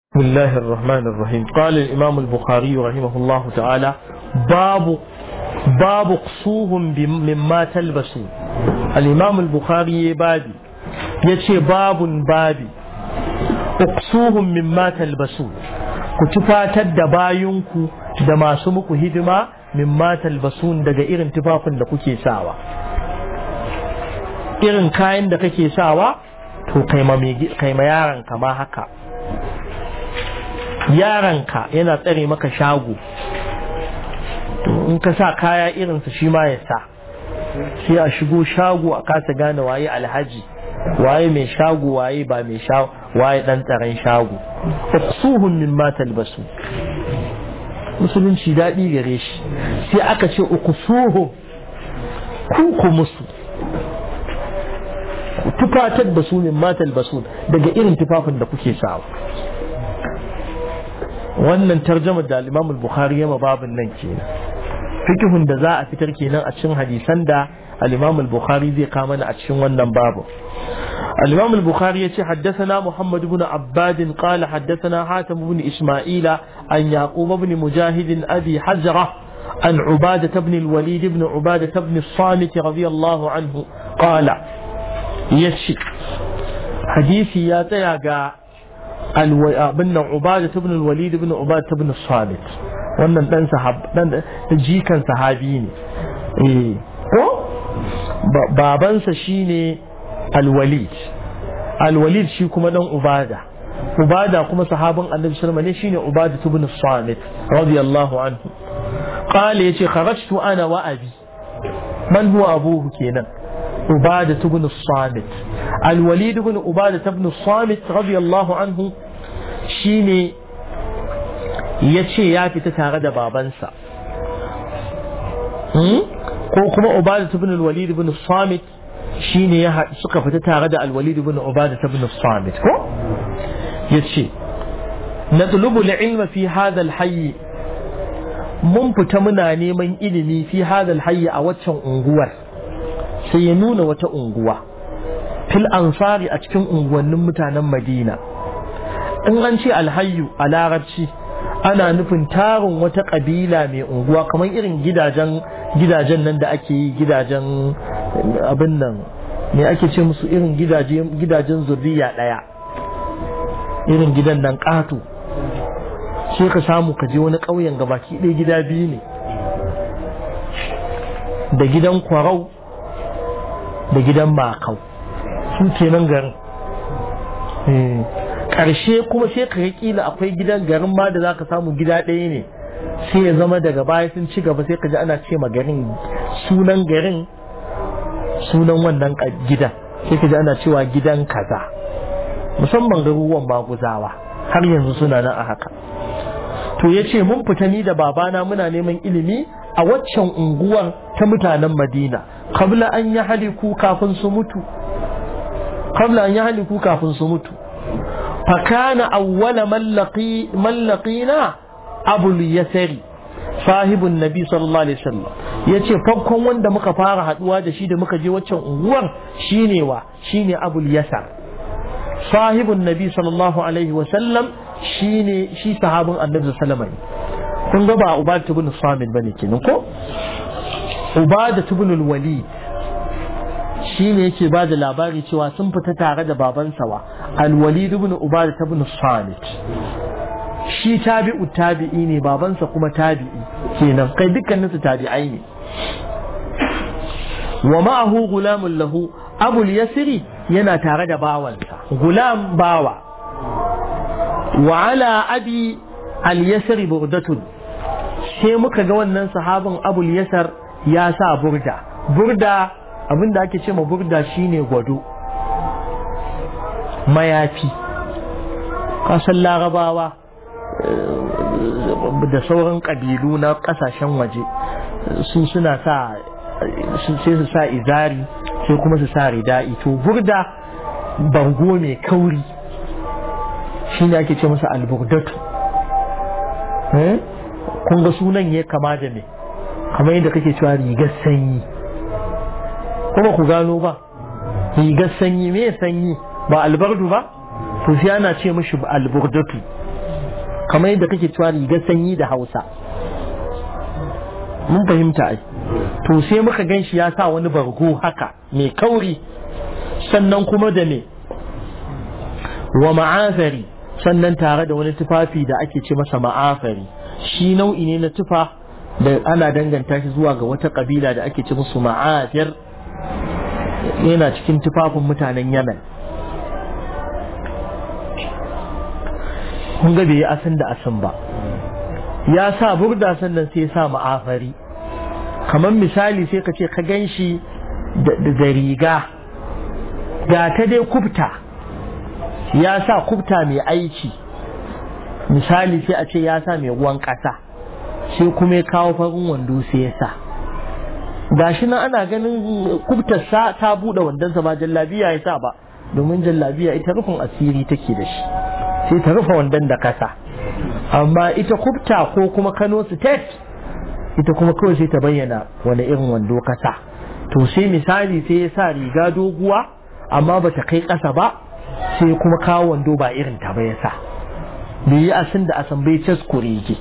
بسم الله الرحمن الرحيم قال الإمام البخاري رحمه الله تعالى باب باب قصوهم مما تلبسون الإمام البخاري بابي يتشي باب بابي اقصوهم مما تلبسون كتفاتد دباينكو da masu muku hidima mimma talbasun daga irin tufafin da kuke sawa irin kayan da kake sawa to kai ma yaron ma haka yaranka yana tsare maka shago to in ka sa kaya irinsa shi ma ya sa sai a shigo shago a kasa gane waye alhaji waye mai shago waye ba mai shago waye dan tsaron shago uqsuhum mimma talbasu musulunci daɗi gare shi sai aka ce uqsuhum ku ku musu tufatar da su mimma talbasu daga irin tufafin da kuke sawa wannan tarjamar da al-Imam al-Bukhari yama babin nan kenan fikihun da za a fitar kenan a cikin hadisan da al-Imam al-Bukhari zai kama a cikin wannan babu الإمام البخاري يتي حدثنا محمد بن عباد قال حدثنا حاتم بن إسماعيل عن يعقوب بن مجاهد أبي حزرة عن عبادة بن الوليد بن عبادة بن الصامت رضي الله عنه قال يشي حديثي يا تياغا abin nan ubada ibn al-walid ibn ubada ibn samit wannan dan sahab dan jikan sahabi ne eh ko babansa shine al-walid al-walid shi kuma dan ubada ubada kuma sahabin annabi sallallahu alaihi wasallam ne shine ubada ibn samit radiyallahu anhu qala yace kharajtu ana wa abi man huwa abuhu kenan عبادة بن الصامت الوليد بن عبادة بن الصامت رضي الله عنه شيني yace ya fita tare da babansa ko kuma Ubadah ibn al-Walid ibn Samit shine ya suka fita tare da al-Walid ibn Ubadah ibn Samit ko yace natlubu al-ilma fi hadha al-hayy mun fita muna neman ilimi fi hadha al-hayy a waccan unguwar sai ya nuna wata unguwa fil ansari a cikin unguwannin mutanen madina in an ce alhayyu a larabci ana nufin tarin wata kabila mai unguwa kamar irin gidajen gidajen nan da ake yi gidajen abin nan me ake ce musu irin gidajen zurriya ɗaya irin gidan nan ƙato sai ka samu ka je wani ƙauyen gabaki ɗaya gida biyu ne da gidan kwarau da gidan makau su kenan garin ƙarshe kuma sai ka kila akwai gidan garin ma da za ka samu gida ɗaya ne sai ya zama daga baya sun ci gaba sai ka ji ana ce ma garin sunan garin sunan wannan gidan sai ka ji ana cewa gidan kaza musamman garuruwan maguzawa har yanzu suna nan a haka to ya ce mun fita ni da babana muna neman ilimi a waccan unguwar ta mutanen madina kabla an yi haliku kafin su mutu kabla an yi haliku kafin su mutu fakana awwala mallaqina abul yasari sahibun nabi sallallahu alaihi wasallam yace farkon wanda muka fara haduwa da shi da muka je waccan unguwar shine wa shine abul yasar sahibun nabi sallallahu alaihi wasallam shine shi sahabin annabi sallallahu alaihi wasallam kun ga ba ubada ibn samit bane kenan ko ubada ibn al-walid shine yake ba da labari cewa sun fita tare da babansa wa al-walid ibn ubada ibn samit shi tabi'u tabi'i ne babansa kuma tabi'i kenan kai dukkaninsu tabi'ai ne wa ma'ahu gulamun lahu abul yasiri yana tare da bawansa gulam bawa wa ala abi al-yasri burdatun sai muka ga wannan sahabin abul yasar ya sa burda burda abinda ake ce ma burda shine gwado mayafi kasan larabawa da sauran ƙabilu na ƙasashen waje su suna sa sai su sa izari sai kuma su sa rida'i to burda bango mai kauri shine ake ce masa alburdatu kun ga sunan ya kama da me kamar yadda kake cewa rigar sanyi kuma ku gano ba rigar sanyi me sanyi ba albardu ba to sai ana ce mishi alburdatu kamar yadda kake cewa rigar sanyi da hausa mun fahimta ai to sai muka gan shi ya sa wani bargo haka mai kauri sannan kuma da me wa ma'afari sannan tare da wani tufafi da ake ce masa ma'afari shi nau'i ne na tufa da ana danganta shi zuwa ga wata kabila da ake ce musu ma'afir yana cikin tufafin mutanen yamen kun ga bai yi asin da asin ba ya sa burda sannan sai sa ma'afari kamar misali sai ka ce ka gan shi da riga ga ta dai kubta ya sa kubta mai aiki misali sai a ce ya sa mai ruwan ƙasa sai kuma ya kawo farin wando sai ya sa gashi nan ana ganin kubtarsa ta buɗe wandonsa ba jallabiya ya sa ba domin jallabiya ita rufin asiri take da shi sai ta rufe wandon da kasa amma ita kubta ko kuma kano state ita kuma kawai sai ta bayyana wani irin wando kasa to sai misali sai ya sa riga doguwa amma ba ta kai kasa ba sai kuma kawo wando ba irin ta ba ya sa bai yi asin da asan bai cas kurege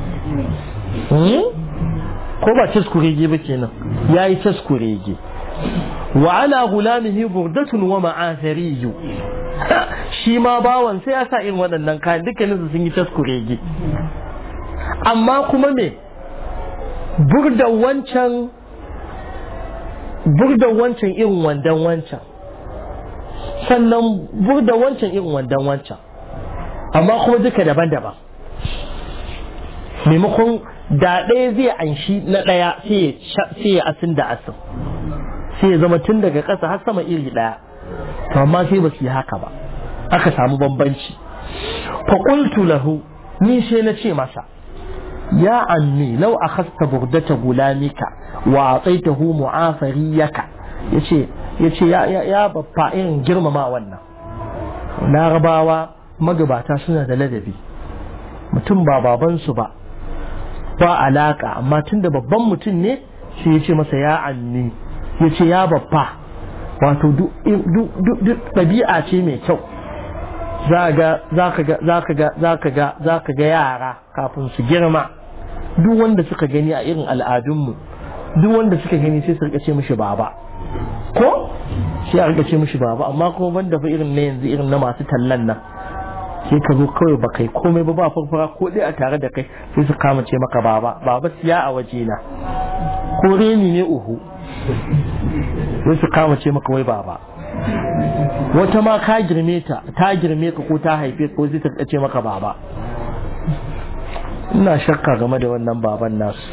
ko ba cas kurege ba kenan ya yi cas kurege wa ala gulamihi burdatun wa ma'athariyu shi ma bawan sai ya sa irin waɗannan kayan dukkanin sun yi cas kurege amma kuma me burdan wancan burdan wancan irin wandan wancan sannan burdan wancan irin wandan wancan amma kuma duka daban-daban maimakon da ɗaya zai anshi na ɗaya sai ya asin da asin sai ya zama tun daga ƙasa har sama iri ɗaya to amma sai ba su yi haka ba aka samu bambanci faƙultu lahu ni sai na ce masa ya ammi lau akhasta burdata gulamika wa ataitahu mu'afariyaka yace yace ya ya ya babba irin girmama wannan larabawa magabata suna da ladabi mutum ba babansu ba ba alaka amma tunda babban mutum ne sai ya ce masa ya ammi ya ce ya babba wato duk ɗabi'a ce mai kyau za ka ga yara kafin su girma duk wanda suka gani a irin al'adunmu duk wanda suka gani sai su rika ce mishi baba ko sai a rika ce mishi baba amma kuma banda fa irin na yanzu irin na masu tallan nan sai ka zo kawai ba kai komai ba ba farfara ko dai a tare da kai sai su kama ce maka baba baba siya a waje na ko reni ne uhu sai su kama ce maka wai baba wata ma ka girme ta ta girme ka ko ta haife ko zai ta ce maka baba ina shakka game da wannan baban nasu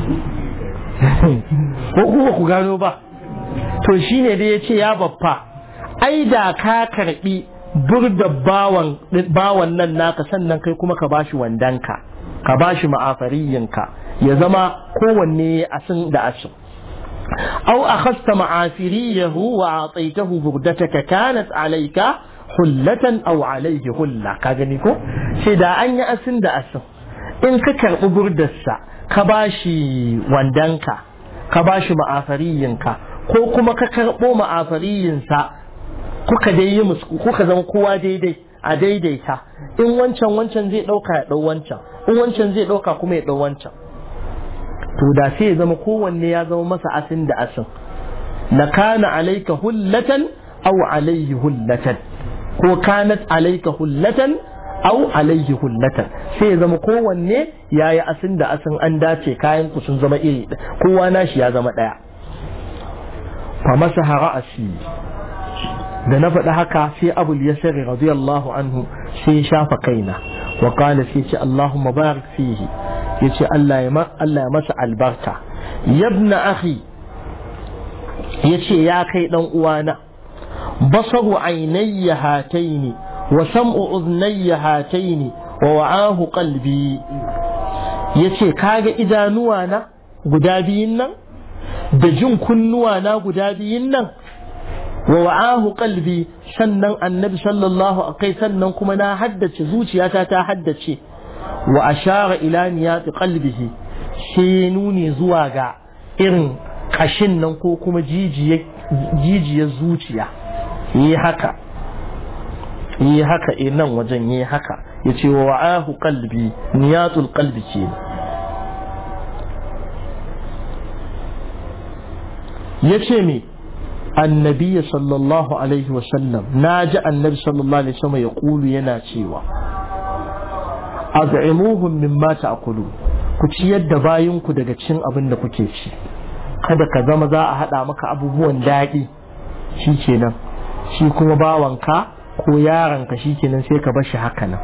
ko kuma ku gano ba to shine da ya ce ya baffa ai da ka karbi burda bawan bawan nan naka sannan kai kuma ka bashi wandanka ka bashi ma'afariyinka ya zama kowanne asin da asin أو أخذت معافريه وأعطيته بردتك كانت عليك حلة أو عليه حلة كاغنيكو سيدا أن يأسن دا أسن إن ككر بردسا كباشي واندنكا كباشي معافرينكا ko kuma ka karɓo ma'afariyinsa kuka dai yi musu kuka zama kowa daidai a daidaita in wancan wancan zai ɗauka ya ɗau wancan in wancan zai ɗauka kuma ya ɗau wancan to da sai ya zama kowanne ya zama masa asin da asin la kana alayka hullatan aw alayhi hullatan ko kanat alayka hullatan aw alayhi hullatan sai ya zama kowanne yayi asin da asin an dace kayan ku sun zama iri kowa nashi ya zama daya fa masaha ra'asi da na faɗi haka sai abul yasir radiyallahu anhu sai ya shafa kaina wa qala sai ce allahumma barik fihi ya ce Allah ya masa albarka yabna akhi ya ce ya kai ɗan uwana basaru ainayya hataini wa sam'u uznayya hataini wa wa'ahu qalbi ya ce kaga idanuwa na guda biyun nan da jin kunnuwa na guda biyun nan wa wa'ahu qalbi sannan annabi sallallahu alaihi sannan kuma na haddace zuciyata ta haddace wa ashara ila niyati qalbihi sai nuni zuwa ga irin kashin nan ko kuma jijiyar zuciya yi haka yi haka nan wajen yi haka ya ce wa wa'ahu qalbi niyatul qalbi ke ya ce me annabi sallallahu alaihi wasallam na ji annabi sallallahu alaihi wasallam ya kulu yana cewa az'imuhum mimma ta'kulu ku ciyar da bayinku daga cin abin da kuke ci kada ka zama za a haɗa maka abubuwan daɗi shi kenan shi kuma bawanka ko yaronka shi kenan sai ka bashi haka nan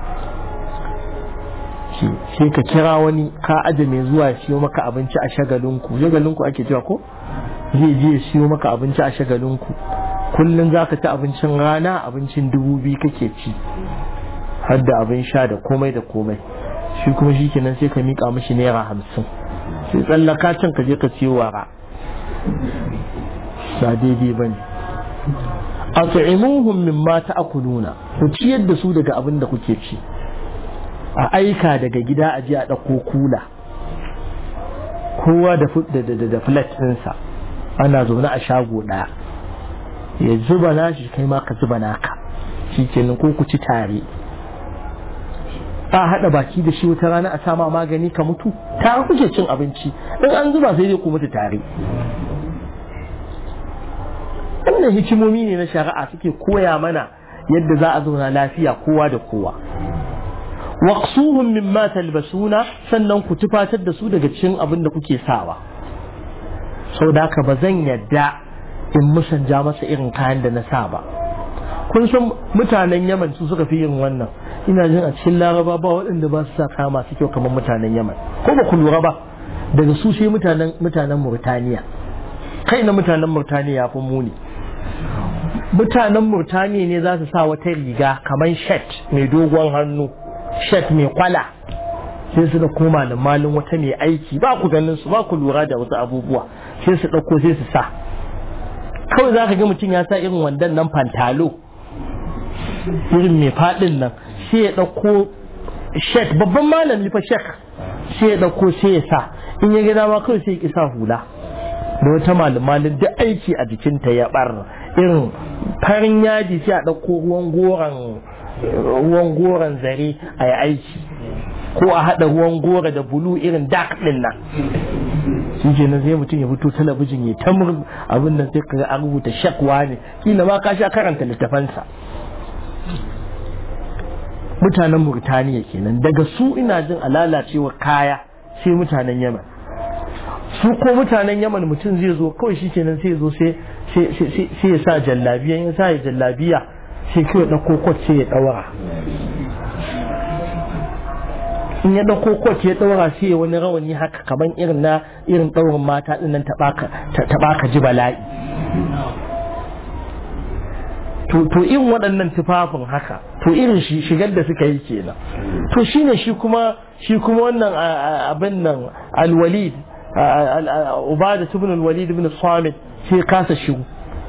sai ka kira wani ka aje mai zuwa ya siyo maka abinci a shagalinku shagalinku ake cewa ko zai je ya siyo maka abinci a shagalinku kullum za ka ci abincin rana abincin dubu biyu kake ci har da abin sha da komai da komai shi kuma shi kenan sai ka miƙa mishi naira hamsin sai tsallaka can ka je ka siyo wara ba daidai ba ne a ta'imuhum min ma ta'kuluna ku ciyar da su daga abin da kuke ci a aika daga gida a je a ɗauko kula kowa da da flat ɗinsa ana zaune a shago ɗaya ya zuba nashi kai ma ka zuba naka shi kenan ko ku ci tare a haɗa baki da shi wata rana a sama magani ka mutu tare kuke cin abinci in an zuba sai dai ku mutu tare wannan hikimomi ne na shari'a suke koya mana yadda za a zauna lafiya kowa da kowa waqsuhum mimma talbasuna sannan ku tufatar da su daga cikin abin da kuke sawa sau da haka ba zan yadda in musanja masa irin kayan da na sa ba kun san mutanen yaman su suka fi yin wannan ina jin a cikin laraba ba waɗanda ba su sa kaya masu kyau kamar mutanen yaman ko ba ku lura ba daga su sai mutanen mutanen murtaniya kai na mutanen murtaniya ya fi muni mutanen murtaniya ne za su sa wata riga kamar shet mai dogon hannu shet mai kwala sai su da koma da malin wata mai aiki ba ku ganin su ba ku lura da wasu abubuwa sai su ɗauko sai su sa kawai za ka ga mutum ya sa irin wandan nan fantalo irin mai faɗin nan sai ya ɗauko shet babban malami fa shek sai ya ɗauko sai ya sa in ya gida ma kawai sai ya sa hula da wata malamalin duk aiki a jikinta ya bar irin farin yaji sai a ɗauko ruwan goron ruwan goron zare a yi aiki ko a haɗa ruwan gora da bulu irin dark ɗin nan shi ke nan sai mutum ya fito talabijin ya ta abin nan sai ka an rubuta shakwa ne kila ma ka sha karanta littafansa mutanen Murtaniya kenan daga su ina jin a lalacewa kaya sai mutanen Yaman su ko mutanen Yaman mutum zai zo kawai shi kenan sai zo sai ya sa jallabiya ya sa ya jallabiya sai kawai ɗauko kwat sai ya ɗaura in ya ɗauko kwat ya ɗaura sai ya wani rawani haka kaman irin na irin ɗaurin mata ɗin nan ta baka ji bala'i to irin waɗannan tufafin haka to irin shigar da suka yi kenan to shine shi kuma shi kuma wannan abin nan alwalid ubada ibn alwalid ibn samit sai kasa shigo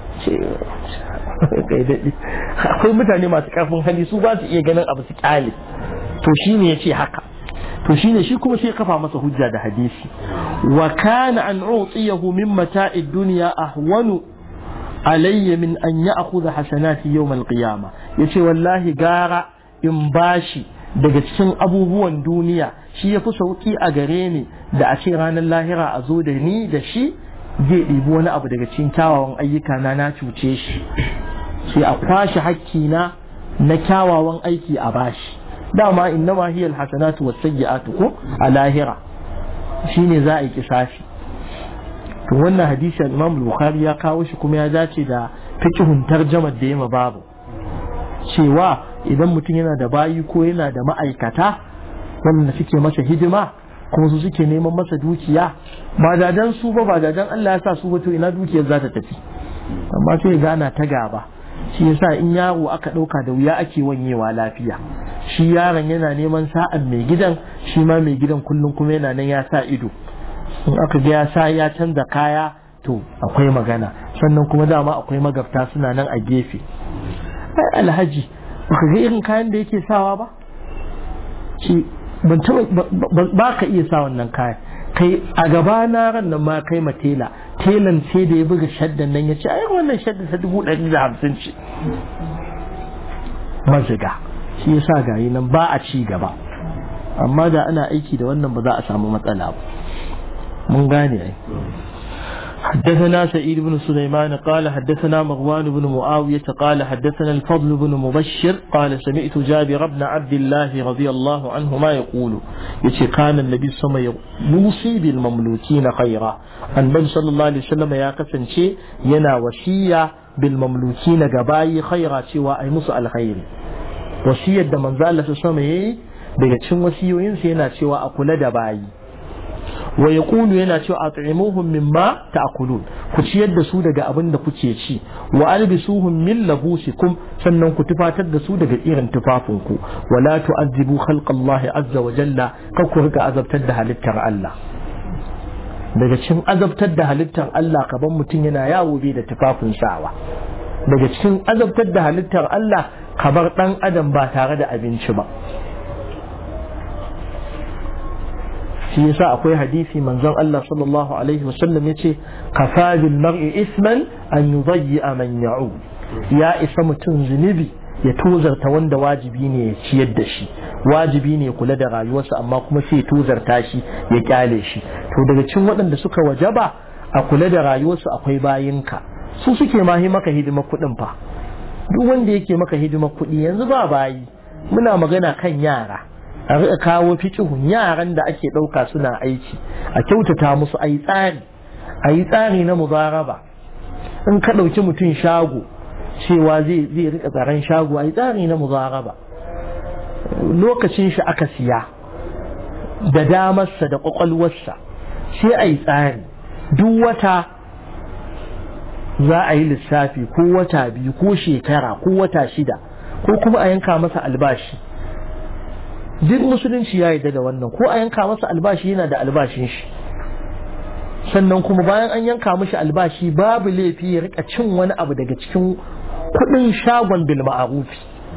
akwai mutane masu karfin hali su ba su iya ganin abu su kyale to shine yace haka to shine shi kuma sai kafa masa hujja da hadisi wa kana an utiyahu min mata'id dunya ahwanu alayya min an ya'khudha hasanati yawm al-qiyamah yace wallahi gara in bashi daga cikin abubuwan duniya shi yafi sauki a gare ni da a ce ranar lahira a zo da ni da shi zai ɗibi wani abu daga cikin kyawawan ayyuka na na cuce shi sai a kwashe hakkina na kyawawan aiki a bashi dama innama hiya alhasanatu was-sayyi'atu ko a lahira shine za a yi kisafi to wannan hadisi Imam Bukhari ya kawo shi kuma ya dace da fiqhun tarjamar da yema babu cewa idan mutum yana da bayi ko yana da ma'aikata wanda suke masa hidima kuma su suke neman masa dukiya ba dadan su ba ba dadan Allah ya sa su ba to ina dukiyar za ta tafi amma sai gana ta gaba shi yasa in yaro aka ɗauka da wuya ake wanyewa lafiya shi yaron yana neman sa'an mai gidan shi ma mai gidan kullum kuma yana nan ya sa ido in aka ga ya sa ya canza kaya to akwai magana sannan kuma dama akwai magabta suna nan a gefe ai alhaji baka ga irin kayan da yake sawa ba shi ban ba ka iya sa wannan kayan kai a gaba na ran nan ma kai ma tela telan sai da ya buga shaddan nan ya ce ai wannan shaddan ta dubu ɗari da hamsin ce maziga shi yasa gayi nan ba a ci gaba amma da ana aiki da wannan ba za a samu matsala ba mun gane ai حدثنا سعيد بن سليمان قال حدثنا مغوان بن معاوية قال حدثنا الفضل بن مبشر قال سمعت جابر بن عبد الله رضي الله عنهما يقول يتي كان النبي صلى الله عليه وسلم يوصي بالمملوكين خيرا النبي صلى الله عليه وسلم يا قسن شيء ينا وصية بالمملوكين قباي خيرا سوى أي مس الخير وصية da manzo Allah sallallahu alaihi daga cikin wasiyoyinsa yana cewa a kula da bayi wa yaqulu yana cewa at'imuhum mimma ta'kulun ku ciyar da su daga abin da kuke ci wa albisuhum min labusikum sannan ku tufatar da su daga irin tufafinku wa la tu'azzibu khalqallahi azza wa jalla kar ku rika azabtar da halittar Allah daga cikin azabtar da halittar Allah kaban mutum yana yawo bai da tufafin sawa daga cikin azabtar da halittar Allah kabar dan adam ba tare da abinci ba shi yasa akwai hadisi manzon Allah sallallahu alaihi wasallam yace kafa bil mar'i isman an yudayya man ya'u ya isa mutum zunubi ya tozarta wanda wajibi ne ya ciyar da shi wajibi ne kula da rayuwarsa amma kuma sai tozarta shi ya kyale shi to daga cikin waɗanda suka wajaba a kula da rayuwarsu akwai bayinka su suke mahi maka hidima kuɗin fa duk wanda yake maka hidima kuɗi yanzu ba bayi muna magana kan yara a riƙa kawo fikihun yaran da ake ɗauka suna aiki a kyautata musu a yi tsari a yi tsari na mubaraba in ka ɗauki mutum shago cewa zai zai riƙa tsaron shago a yi tsari na mubaraba lokacin shi aka siya da damarsa da ƙwaƙwalwarsa sai a yi tsari duk wata za a yi lissafi ko wata biyu ko shekara ko wata shida ko kuma a yanka masa albashi duk musulunci ya yarda da wannan ko a yanka masa albashi yana da albashin shi sannan kuma bayan an yanka mashi albashi babu laifi ya rika cin wani abu daga cikin kudin shagon bil ma'ruf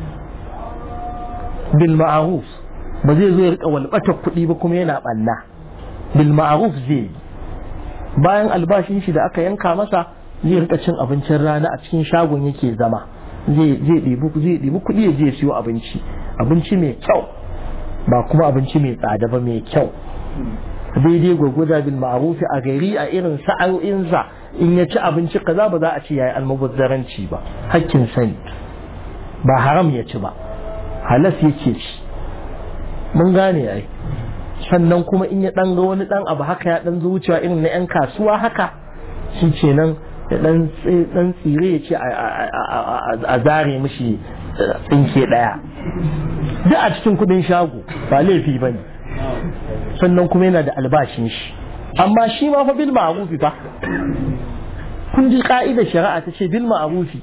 bil ma'ruf ba zai zo ya rika walbata kudi ba kuma yana banna bil ma'ruf zai bayan albashin shi da aka yanka masa zai rika cin abincin rana a cikin shagon yake zama zai zai ɗibi zai ɗibi kuɗi ya je siyo abinci abinci mai kyau ba kuma abinci mai tsada ba mai kyau daidai gwagwada bil ma'rufi a gari a irin sa'o'insa in ya ci abinci kaza ba za a ce yayi almubazzaranci ba hakkin sani ba haram ya ci ba halas yake ci mun gane ai sannan kuma in ya dan ga wani dan abu haka ya dan zo wucewa irin na yan kasuwa haka shi ce nan ya dan dan tsire ya ce a zare mishi tsinke daya duk a cikin kudin shago ba laifi ba ne sannan kuma yana da albashin shi amma shi ma fa bil ma'rufi fa kun ji ka'idar shari'a ta ce bil ma'rufi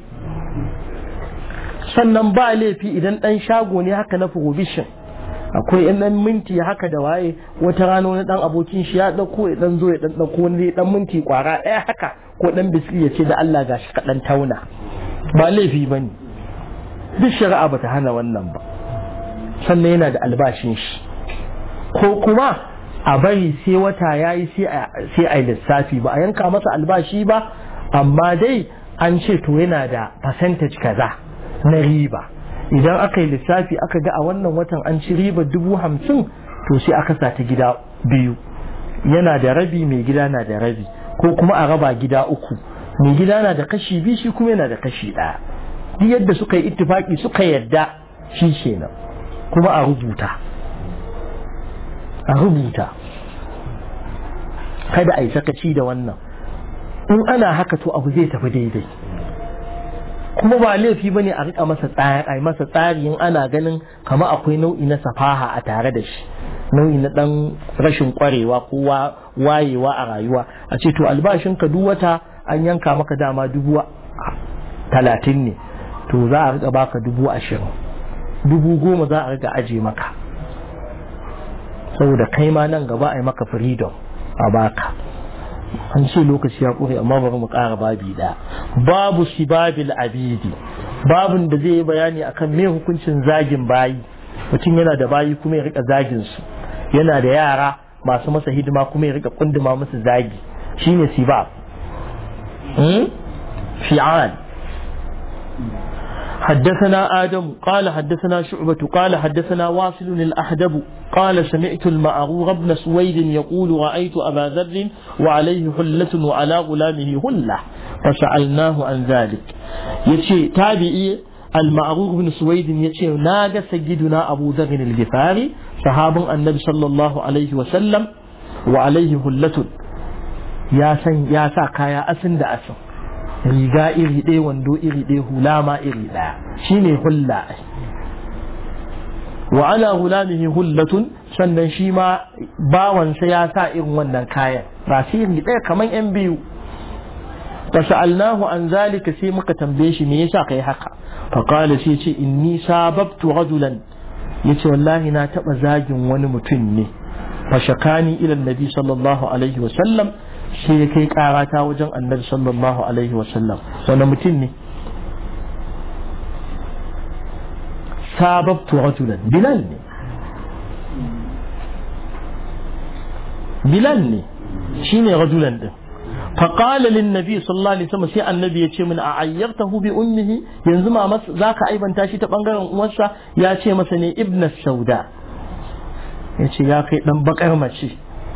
sannan ba laifi idan dan shago ne haka na provision akwai yan dan minti haka da waye wata rana wani dan abokin shi ya dauko ya dan zo ya dan dauko wani dan minti kwara daya haka ko dan biski ya ce da Allah gashi ka dan tauna ba laifi bane duk shari'a bata hana wannan ba sannan yana da albashin shi ko kuma a bari sai wata ya yi sai a yi lissafi ba a yanka masa albashi ba amma dai an ce to yana da percentage kaza na riba idan aka yi lissafi aka ga a wannan watan an ci riba dubu hamsin to sai aka sa ta gida biyu yana da rabi mai gida na da rabi ko kuma a raba gida uku mai gida na da kashi biyu shi kuma yana da kashi ɗaya duk yadda suka yi ittifaki suka yadda shi kenan kuma a rubuta a rubuta kada a yi sakaci da wannan in ana haka to abu zai tafi daidai kuma ba laifi bane a rika masa tsari a masa tsari in ana ganin kama akwai nau'i na safaha a tare da shi nau'i na dan rashin kwarewa ko wayewa a rayuwa a ce to albashinka duk wata an yanka maka dama dubu talatin ne to za a rika baka dubu ashirin dubu goma za a riga aje maka saboda kai ma nan gaba a yi maka freedom a baka an ce lokaci ya kure amma bari mu ƙara babi ɗaya babu sibabil abidi babun da zai yi bayani akan me hukuncin zagin bayi mutum yana da bayi kuma ya rika zagin su yana da yara masu masa hidima kuma ya rika kunduma musu zagi shine sibab fi'al حدثنا آدم قال حدثنا شعبة قال حدثنا واصل الأحدب قال سمعت المعروف بن سويد يقول رأيت أبا ذر وعليه حلة وعلى غلامه هلة فسألناه عن ذلك يتشي تابعي المعروف بن سويد يتشي ناقة سيدنا أبو ذر الغفاري صحاب النبي صلى الله عليه وسلم وعليه حلة يا سن يا ساكا يا أسن دا أسن riga iri ɗaya wando iri ɗaya hula ma iri ɗaya shine hulla wa ala gulamihi hullatun sannan shi ma bawansa ya sa irin wannan kayan ba su iri ɗaya kamar yan biyu fa sa'alnahu an zalika sai muka tambaye shi me yasa kai haka fa qala sai ce inni sababtu rajulan yace wallahi na taba zagin wani mutum ne fa shakani ila annabi sallallahu alaihi wa sallam sai ya kai karata wajen annabi sallallahu alaihi wasallam wani mutum ne sababtu rajulan bilal ne bilal ne shine rajulan din فقال للنبي صلى الله عليه وسلم sai annabi ya ce min a ayyartahu bi ummihi yanzu ma zaka aibanta shi ta bangaren uwarsa ya ce masa ne ibn sauda ya ce ya kai dan bakar mace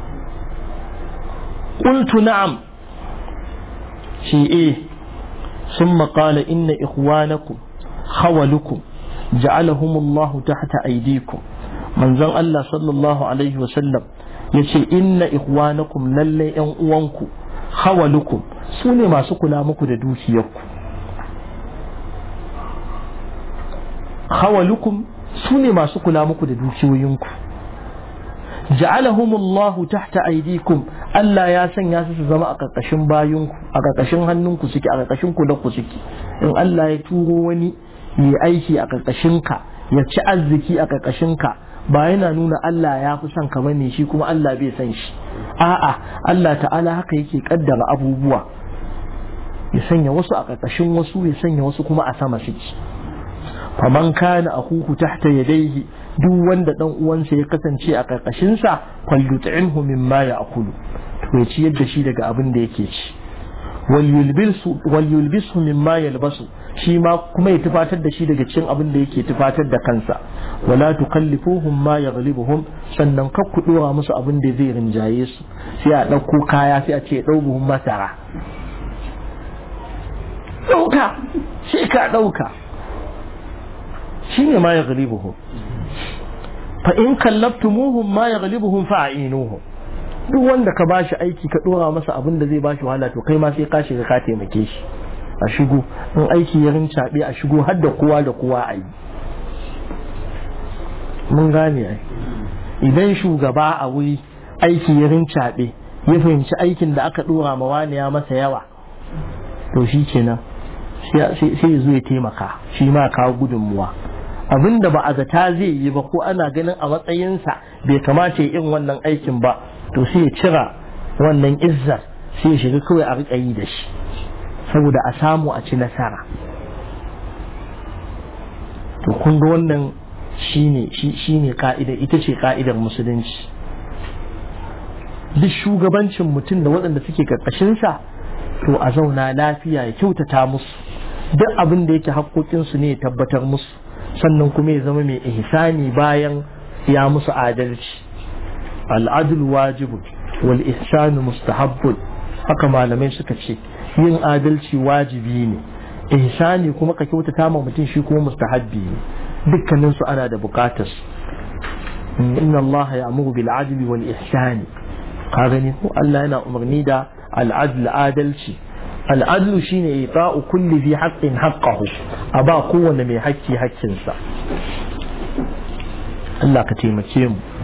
قلت نعم شيء إيه ثم قال إن إخوانكم خولكم جعلهم الله تحت أيديكم من زن الله صلى الله عليه وسلم يشي إن إخوانكم للي أنقوانكم خولكم سوني ما سكلا مكو دوشي يكو خولكم سوني ما سكلا مكو دوشي وينكم ja'alahumullahu tahta aydikum Allah ya sanya su su zama a ƙarƙashin bayunku a ƙarƙashin hannunku suke a ƙarƙashin ku suke in Allah ya turo wani ya aiki a ƙarƙashin ka ya ci arziki a ƙarƙashin ka ba yana nuna Allah ya fi son ka bane shi kuma Allah bai san shi a'a Allah ta'ala haka yake kaddara abubuwa ya sanya wasu a ƙarƙashin wasu ya sanya wasu kuma a sama suke faman kana akuhu tahta yadayhi duk wanda dan uwansa ya kasance a karkashin sa falyut'imhu mimma ya'kulu to ya ciyar da shi daga abin da yake ci wal yulbisu wal yulbisu mimma yalbasu shi ma kuma ya tufatar da shi daga cikin abin da yake tufatar da kansa wala tukallifuhum ma yaghlibuhum sannan kar ku dora musu abin da zai rinjaye su sai a dauko kaya sai a ce dau buhun masara dauka sai ka dauka shine ma yaghlibuhum fa in kallaftumuhum ma yaghlibuhum fa'inuhum duk wanda ka bashi aiki ka dora masa abin da zai bashi wahala to kai ma sai ka shiga ka taimake shi a shigo in aiki ya rincaɓe a shigo har da kowa da kowa a yi mun gane ai idan shugaba a wuri aiki ya rincaɓe ya fahimci aikin da aka dora ma wani ya masa yawa to shi kenan sai ya zo ya taimaka shi ma kawo gudunmuwa abin da ba a zata zai yi ba ko ana ganin a matsayinsa bai kamata ya irin wannan aikin ba to sai ya cira wannan izzar sai ya shiga kawai a riƙa yi da shi saboda a samu a ci nasara to kun ga wannan shine shine ka'ida ita ce ka'idar musulunci duk shugabancin mutum da waɗanda suke ƙarƙashinsa to a zauna lafiya ya kyautata musu duk abin da yake haƙoƙinsu ne ya tabbatar musu sannan kuma ya zama mai ihsani bayan ya musu adalci al'adul wajibu wal ihsanu mustahabbun haka malamai suka ce yin adalci wajibi ne ihsani kuma ka kyautata ma mutum shi kuma mustahabbi ne dukkanin su ana da bukatar inna Allah ya'muru bil adli wal ihsani ka gani ko Allah yana umarni da al'adl adalci al'adlu shine ita'u kulli fi haqqin haqqahu a ba kowane mai hakki hakkinsa Allah ka taimake mu